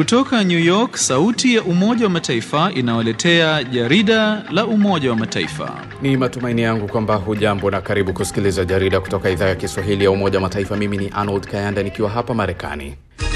Kutoka New York, sauti ya Umoja wa Mataifa inawaletea jarida la Umoja wa Mataifa. Ni matumaini yangu kwamba hujambo na karibu kusikiliza jarida kutoka idhaa ya Kiswahili ya Umoja wa Mataifa. Mimi ni Arnold Kayanda nikiwa hapa Marekani.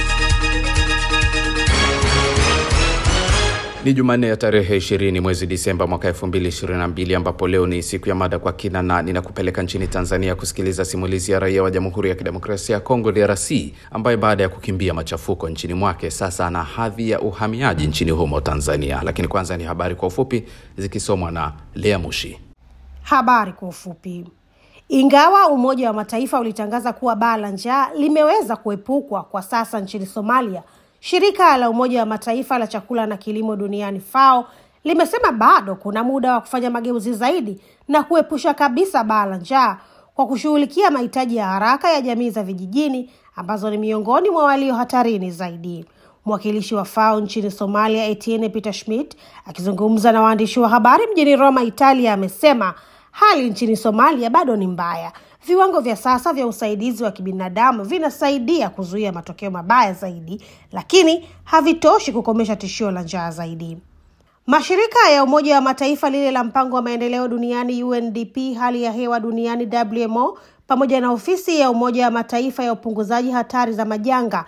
Ni Jumanne ya tarehe 20 mwezi Disemba mwaka 2022 ambapo leo ni siku ya mada kwa kina, na ninakupeleka nchini Tanzania kusikiliza simulizi ya raia wa Jamhuri ya Kidemokrasia ya Kongo DRC, ambaye baada ya kukimbia machafuko nchini mwake sasa ana hadhi ya uhamiaji nchini humo Tanzania. Lakini kwanza ni habari kwa ufupi zikisomwa na Lea Mushi. Habari kwa ufupi. Ingawa Umoja wa Mataifa ulitangaza kuwa baa la njaa limeweza kuepukwa kwa sasa nchini Somalia, shirika la Umoja wa Mataifa la chakula na kilimo duniani FAO limesema bado kuna muda wa kufanya mageuzi zaidi na kuepusha kabisa baa la njaa kwa kushughulikia mahitaji ya haraka ya jamii za vijijini ambazo ni miongoni mwa walio hatarini zaidi. Mwakilishi wa FAO nchini Somalia, Etienne Peter Schmidt, akizungumza na waandishi wa habari mjini Roma, Italia, amesema hali nchini Somalia bado ni mbaya. Viwango vya sasa vya usaidizi wa kibinadamu vinasaidia kuzuia matokeo mabaya zaidi, lakini havitoshi kukomesha tishio la njaa zaidi. Mashirika ya Umoja wa Mataifa, lile la mpango wa maendeleo duniani UNDP, hali ya hewa duniani WMO, pamoja na ofisi ya Umoja wa Mataifa ya upunguzaji hatari za majanga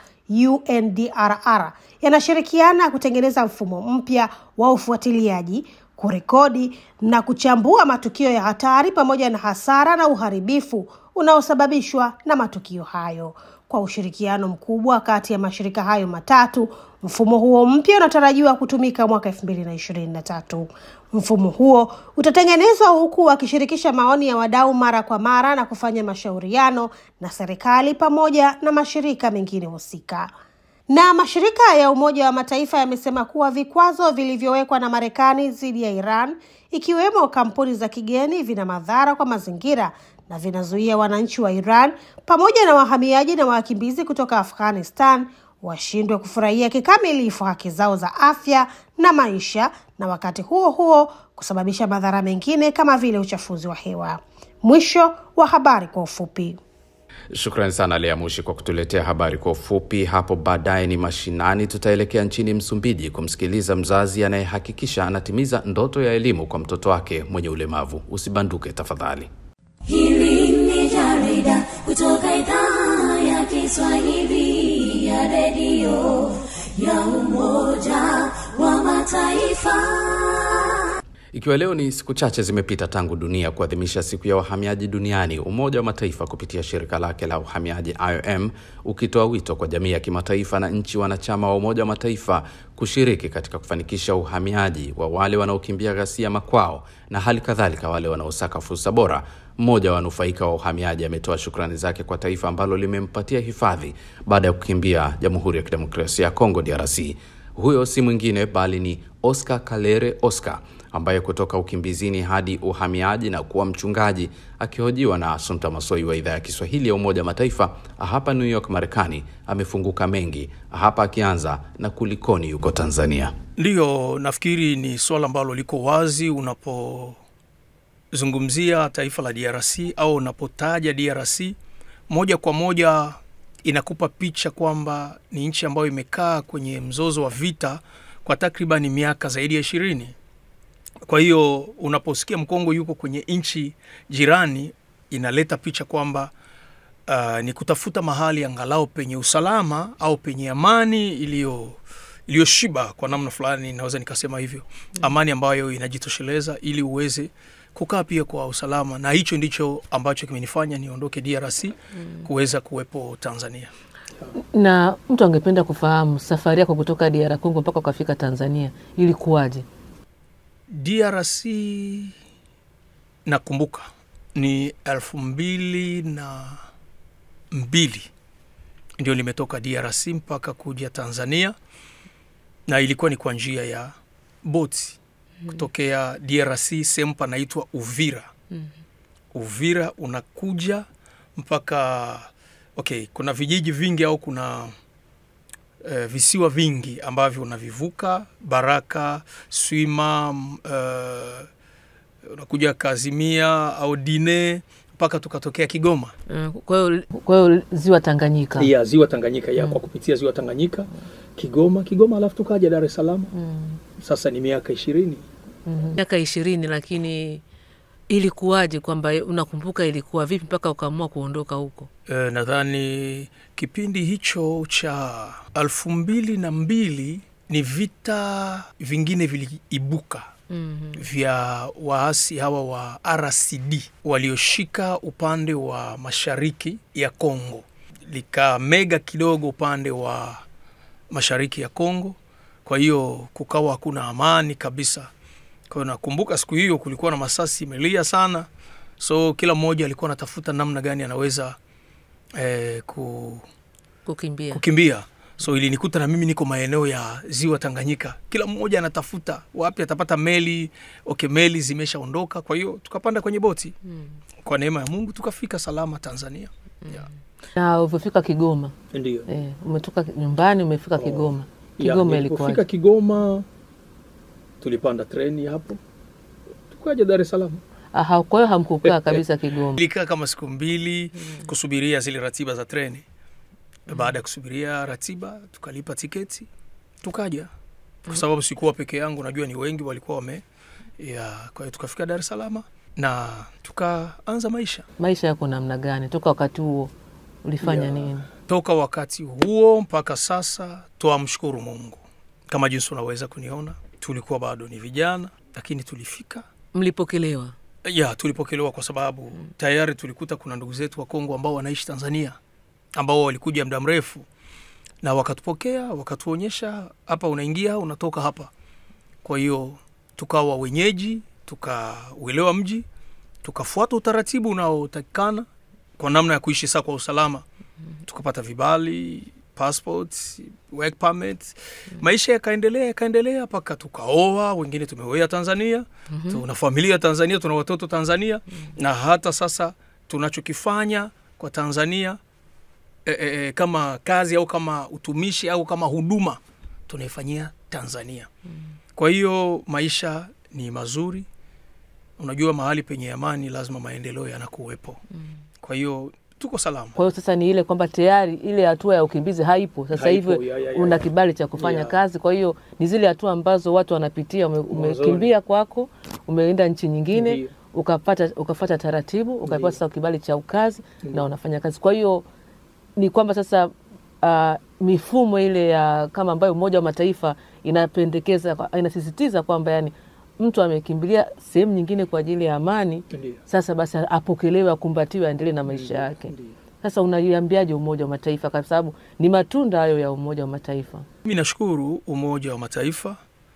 UNDRR yanashirikiana kutengeneza mfumo mpya wa ufuatiliaji kurekodi na kuchambua matukio ya hatari pamoja na hasara na uharibifu unaosababishwa na matukio hayo. Kwa ushirikiano mkubwa kati ya mashirika hayo matatu, mfumo huo mpya unatarajiwa kutumika mwaka elfu mbili na ishirini na tatu. Mfumo huo utatengenezwa huku wakishirikisha maoni ya wadau mara kwa mara na kufanya mashauriano na serikali pamoja na mashirika mengine husika na mashirika ya Umoja wa Mataifa yamesema kuwa vikwazo vilivyowekwa na Marekani dhidi ya Iran, ikiwemo kampuni za kigeni, vina madhara kwa mazingira na vinazuia wananchi wa Iran pamoja na wahamiaji na wakimbizi kutoka Afghanistan washindwe kufurahia kikamilifu haki zao za afya na maisha, na wakati huo huo kusababisha madhara mengine kama vile uchafuzi wa hewa. Mwisho wa habari kwa ufupi. Shukrani sana Lea Mushi kwa kutuletea habari kwa ufupi. Hapo baadaye ni mashinani, tutaelekea nchini Msumbiji kumsikiliza mzazi anayehakikisha anatimiza ndoto ya elimu kwa mtoto wake mwenye ulemavu. Usibanduke tafadhali. Hili ni jarida kutoka idhaa ya Kiswahili ya redio ya Umoja wa Mataifa. Ikiwa leo ni siku chache zimepita tangu dunia kuadhimisha siku ya wahamiaji duniani, Umoja wa Mataifa kupitia shirika lake la uhamiaji IOM ukitoa wito kwa jamii ya kimataifa na nchi wanachama wa Umoja wa Mataifa kushiriki katika kufanikisha uhamiaji wa wale wanaokimbia ghasia makwao na hali kadhalika wale wanaosaka fursa bora. Mmoja wa wanufaika wa uhamiaji ametoa shukrani zake kwa taifa ambalo limempatia hifadhi baada ya kukimbia Jamhuri ya Kidemokrasia ya Kongo DRC. Huyo si mwingine bali ni Oscar Kalere Oscar ambaye kutoka ukimbizini hadi uhamiaji na kuwa mchungaji, akihojiwa na Asumta Masoi wa idhaa ya Kiswahili ya Umoja wa Mataifa hapa New York, Marekani, amefunguka mengi hapa, akianza na kulikoni yuko Tanzania. Ndiyo, nafikiri ni swala ambalo liko wazi unapozungumzia taifa la DRC au unapotaja DRC, moja kwa moja inakupa picha kwamba ni nchi ambayo imekaa kwenye mzozo wa vita kwa takriban miaka zaidi ya ishirini. Kwa hiyo unaposikia Mkongo yuko kwenye nchi jirani, inaleta picha kwamba uh, ni kutafuta mahali angalau penye usalama au penye amani iliyo iliyoshiba kwa namna fulani, naweza nikasema hivyo, amani ambayo inajitosheleza ili uweze kukaa pia kwa usalama, na hicho ndicho ambacho kimenifanya niondoke DRC kuweza kuwepo Tanzania. Na mtu angependa kufahamu safari yako kutoka DR Congo mpaka ukafika Tanzania ilikuwaje? DRC nakumbuka ni elfu mbili na mbili ndio nimetoka DRC mpaka kuja Tanzania, na ilikuwa ni kwa njia ya boti kutokea DRC sehemu panaitwa Uvira. Uvira unakuja mpaka okay, kuna vijiji vingi au kuna uh, visiwa vingi ambavyo unavivuka Baraka, Swima, uh, unakuja Kazimia au Dine, mpaka tukatokea Kigoma Eh, Kwa hiyo kwa hiyo ziwa Tanganyika. ya ziwa Tanganyika ya kwa kupitia ziwa Tanganyika Kigoma Kigoma, alafu tukaja Dar es Salaam. Sasa ni miaka ishirini. miaka ishirini, lakini ilikuwaje kwamba unakumbuka ilikuwa vipi mpaka ukaamua kuondoka huko? E, nadhani kipindi hicho cha elfu mbili na mbili ni vita vingine viliibuka vya waasi hawa wa RCD walioshika upande wa mashariki ya Kongo, likamega kidogo upande wa mashariki ya Kongo. Kwa hiyo kukawa hakuna amani kabisa. Kwa hiyo nakumbuka siku hiyo kulikuwa na masasi imelia sana, so kila mmoja alikuwa anatafuta namna gani anaweza eh, ku, Kukimbia kukimbia. So ilinikuta na mimi niko maeneo ya ziwa Tanganyika, kila mmoja anatafuta wapi atapata meli. Okay, meli zimeshaondoka, kwa hiyo tukapanda kwenye boti kwa neema ya Mungu tukafika salama Tanzania. Yeah. na ulivyofika Kigoma Ndio. eh, umetoka nyumbani umefika Kigoma. Ya, Kigoma nilipofika ilikuwaje? Kigoma tulipanda treni hapo tukaja Dar es Salaam. Aha, kwa hiyo hamkukaa kabisa Kigoma. Ilikaa kama siku mbili kusubiria zile ratiba za treni. Baada ya kusubiria ratiba, tukalipa tiketi tukaja, kwa sababu sikuwa peke yangu, najua ni wengi walikuwa wame ya. Kwa hiyo tukafika Dar es Salaam na tukaanza maisha. Maisha yako namna gani toka wakati huo ulifanya Ya. nini? Toka wakati huo mpaka sasa twamshukuru Mungu. Kama jinsi unaweza kuniona, tulikuwa bado ni vijana, lakini tulifika Mlipokelewa ya tulipokelewa kwa sababu tayari tulikuta kuna ndugu zetu wa Kongo ambao wanaishi Tanzania ambao walikuja muda mrefu na wakatupokea, wakatuonyesha hapa unaingia, unatoka hapa. Kwa hiyo tukawa wenyeji, tukauelewa mji, tukafuata utaratibu unaotakikana kwa namna ya kuishi saa kwa usalama, tukapata vibali passport, work permit. Maisha yakaendelea yakaendelea mpaka tukaoa, wengine tumeoea Tanzania, tuna familia Tanzania, tuna watoto Tanzania, na hata sasa tunachokifanya kwa Tanzania e, e, e, kama kazi au kama utumishi au kama huduma tunaifanyia Tanzania. Kwa hiyo maisha ni mazuri. Unajua, mahali penye amani lazima maendeleo yanakuwepo. Kwa hiyo tuko salama. Kwa hiyo sasa ni ile kwamba tayari ile hatua ya ukimbizi haipo sasa Haipo, hivi, ya, ya, ya, una ya. kibali cha kufanya Ya. kazi. Kwa hiyo ni zile hatua ambazo watu wanapitia. Ume, umekimbia kwako, umeenda nchi nyingine, Ndiyo. ukapata ukafata taratibu, ukapewa sasa kibali cha ukazi na unafanya kazi. Kwa hiyo ni kwamba sasa uh, mifumo ile ya kama ambayo Umoja wa Mataifa inapendekeza inasisitiza kwamba yani mtu amekimbilia sehemu nyingine kwa ajili ya amani, Ndiyo. sasa basi apokelewe, akumbatiwe, aendelee na maisha yake. Sasa unaiambiaje Umoja wa Mataifa, kwa sababu ni matunda hayo ya Umoja wa Mataifa? Mimi nashukuru Umoja wa Mataifa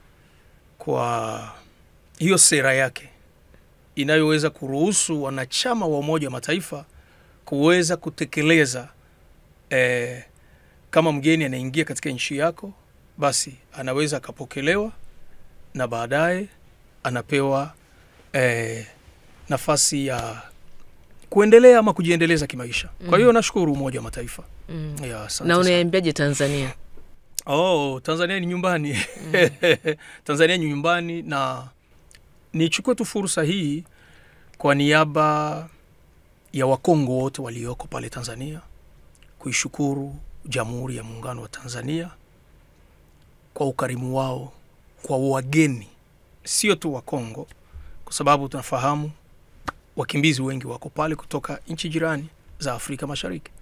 kwa hiyo sera yake inayoweza kuruhusu wanachama wa Umoja wa Mataifa kuweza kutekeleza eh, kama mgeni anaingia katika nchi yako, basi anaweza akapokelewa na baadaye anapewa eh, nafasi ya kuendelea ama kujiendeleza kimaisha. Kwa hiyo nashukuru Umoja wa Mataifa. Ya, asante Na sana. unaiambiaje Tanzania? Oh, Tanzania ni nyumbani. Tanzania ni nyumbani na nichukue tu fursa hii kwa niaba ya Wakongo wote walioko pale Tanzania kuishukuru Jamhuri ya Muungano wa Tanzania kwa ukarimu wao kwa wageni, sio tu Wakongo, kwa sababu tunafahamu wakimbizi wengi wako pale kutoka nchi jirani za Afrika Mashariki,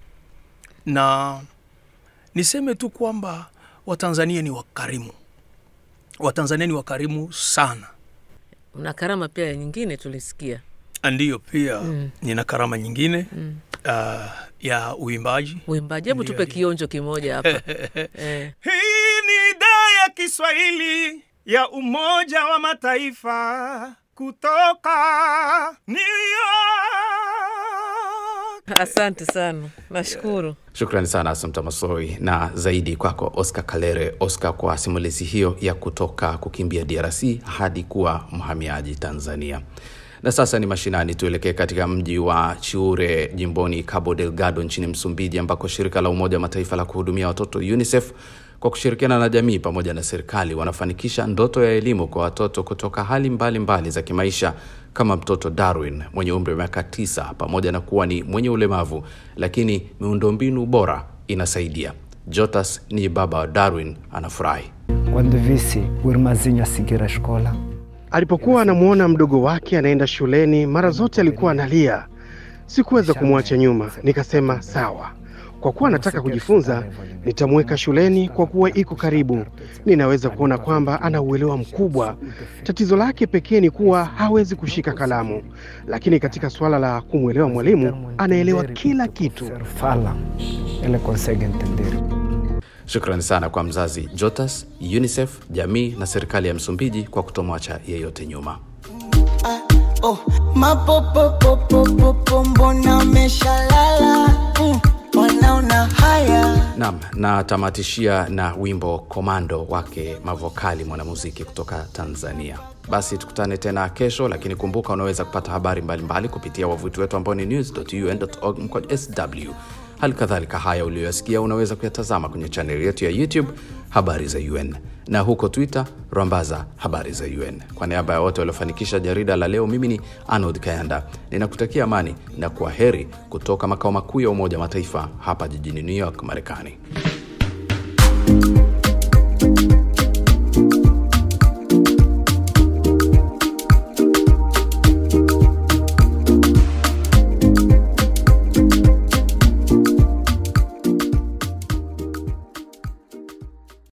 na niseme tu kwamba Watanzania ni wakarimu, Watanzania ni wakarimu sana. Una karama pia nyingine tulisikia. Ndiyo, pia nina karama nyingine uh, ya uimbaji. Uimbaji, hebu Ndio, tupe ndio. kionjo kimoja hapa eh. Hii ni idhaa ya Kiswahili ya Umoja wa Mataifa kutoka New York. Asante sana, nashukuru. Shukrani sana Asumta Masoi na zaidi kwako Oscar Kalere. Oscar, kwa simulizi hiyo ya kutoka kukimbia DRC hadi kuwa mhamiaji Tanzania. Na sasa ni mashinani, tuelekee katika mji wa Chiure jimboni Cabo Delgado nchini Msumbiji, ambako shirika la Umoja wa Mataifa la kuhudumia watoto UNICEF kwa kushirikiana na jamii pamoja na serikali wanafanikisha ndoto ya elimu kwa watoto kutoka hali mbalimbali mbali za kimaisha kama mtoto Darwin mwenye umri wa miaka tisa, pamoja na kuwa ni mwenye ulemavu, lakini miundombinu bora inasaidia. Jotas ni baba wa Darwin, anafurahi. Quando visse o irmãzinho a seguir a escola, Alipokuwa anamwona mdogo wake anaenda shuleni, mara zote alikuwa analia. Sikuweza kumwacha nyuma, nikasema sawa, kwa kuwa anataka kujifunza, nitamweka shuleni kwa kuwa iko karibu. Ninaweza kuona kwamba ana uelewa mkubwa. Tatizo lake pekee ni kuwa hawezi kushika kalamu, lakini katika suala la kumwelewa mwalimu, anaelewa kila kitu. o fala, ele consegue entender. Shukrani sana kwa mzazi Jotas, UNICEF, jamii na serikali ya Msumbiji kwa kutomwacha yeyote nyuma. Oh, mapopopopopopo mbona meshalala mm, wanaona haya Naam, na tamatishia na wimbo Komando wake Mavokali, mwanamuziki kutoka Tanzania. Basi tukutane tena kesho, lakini kumbuka unaweza kupata habari mbalimbali mbali kupitia wavuti wetu ambao ni news.un.org mkwaju sw. Hali kadhalika haya uliyoyasikia unaweza kuyatazama kwenye chaneli yetu ya YouTube habari za UN na huko Twitter rambaza habari za UN. Kwa niaba ya wote waliofanikisha jarida la leo, mimi ni Arnold Kayanda ninakutakia amani na kwa heri kutoka makao makuu ya Umoja wa Mataifa hapa jijini New York, Marekani.